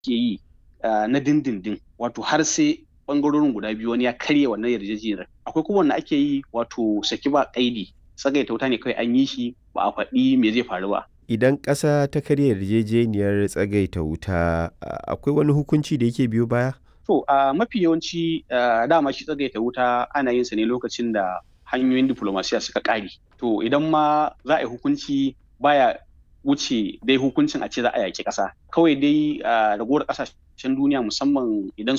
yi na dindindin wato har sai bangarorin guda biyu wani ya karya wannan yarjejeniyar akwai kuma wanda ake yi wato saki ba kaidi tsagaita wuta ne kawai an yi shi ba a faɗi me zai faru ba idan ƙasa ta karya yarjejeniyar tsagaita wuta akwai wani hukunci da yake biyo baya to a mafi yawanci dama shi tsagaita wuta ana yin sa ne lokacin da hanyoyin diplomasiya suka ƙare to idan ma za a yi hukunci baya wuce dai hukuncin a ce za a yaƙi ƙasa kawai dai ragowar ƙasashen duniya musamman idan